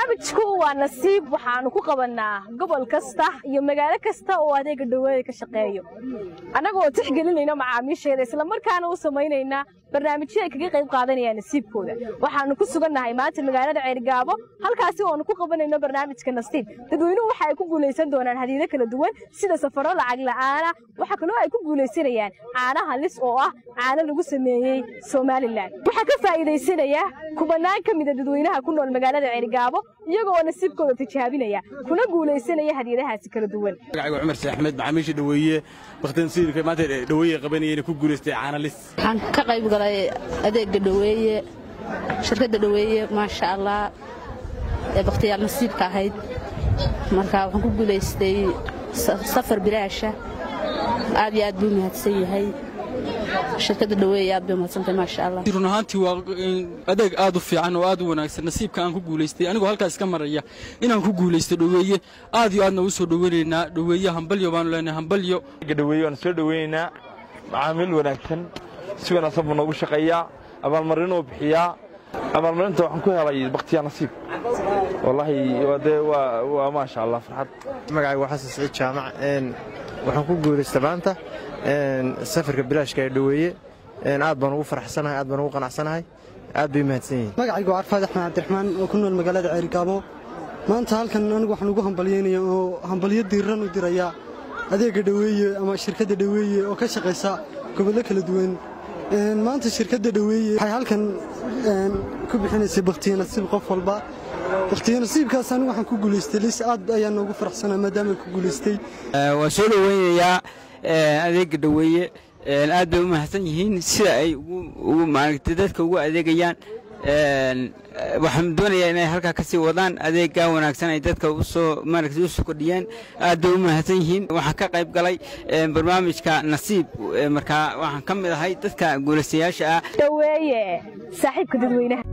barnaamijku waa nasiib waxaanu ku qabannaa gobol kasta iyo magaalo kasta oo adeega dhaweeda ka shaqeeyo annagoo tixgelinayna macaamiisheeda islamarkaana u samaynaynaa barnaamijyo ay kaga qayb qaadanayaan nasiibkooda waxaanu ku sugannahay maanta magaalada ceerigaabo halkaasi oonu ku qabanayno barnaamijka nasiib dadweynuhu waxa ay ku guulaysan doonaan hadiido kala duwan sida safaro lacag la'aana waxaa kaloo ay ku guulaysanayaan caanaha lis oo ah caano lagu sameeyey somalilan waxaa ka faa'iidaysanaya kubanaan ka mida dadweynaha ku nool magaalada ceerigaabo iyagoo nasiibkooda tijaabinaya kuna guulaysanaya hadiyadahaasi kala duwan magacayga cumar sheekh axmed macaamiisha dhaweeye wakhtigan siirka maanta dhaweeye qabanayeen ku guulaystay caana lis waxaan ka qayb galay adeega dhaweeye shirkadda dhaweeye maasha allah ee bakhtiyaal nasiibka ahayd marka waxaan ku guulaystay safar bilaasha aad iyo aad buu mahadsan yahay shirkadda dhaweeye aad bay mahadsantahay maasha allah run ahaantii waa adeeg aad u fiican oo aad u wanaagsan nasiibka aan ku guulaystay anigoo halkaas ka maraya inaan ku guulaysto dhaweeye aad iyo aadna u soo dhoweynaynaa dhaweeye hambalyo baanu leenahay hambalyo dhaweeye waan soo dhoweynaynaa macaamiil wanaagsan si wanaagsan buu noogu shaqeeyaa abaalmarinuu bixiyaa abaalmarinta waxaan ku helay bakhtiyaa nasiib wallaahi dee waa maasha allah farxad magacayga waa xasan saciid jaamac waxaan ku guulaystay maanta safarka bilaashka ee dhaweeye aad baan ugu faraxsanahay aad baan ugu qanacsanahay aad bay mahadsan yihiin magacayga waa arfaad axmed cabdiraxmaan oo ku nool magaalada ceerigaabo maanta halkan anigu waxaan ugu hambalyaynaya oo hambalyo diiran u dirayaa adeegga dhaweeye ama shirkadda dhaweeye oo ka shaqaysa gobollo kala duwan maanta shirkadda dhaweeye waxay halkan ku bixinaysay bakhtiyo nasiib qof walba bakhtiyo nasiibkaas anigu waxaan ku guulaystay lis aad ayaan noogu faraxsanaa maadaama ku guulaystay waan soo dhoweynayaa adeegga dhaweeye aad bay u mahadsan yihiin sida ay ugu maaragtay dadka ugu adeegayaan waxaan doonayaa inay halkaa ka sii wadaan adeeggaa wanaagsan ay dadka usoo maaragtay usoo kordhiyeen aad bay u mahadsan yihiin waxaan ka qayb galay barnaamijka nasiib markaa waxaan ka mid ahay dadka guulaystayaasha ah dhaweeye saaxiibka dadweynaha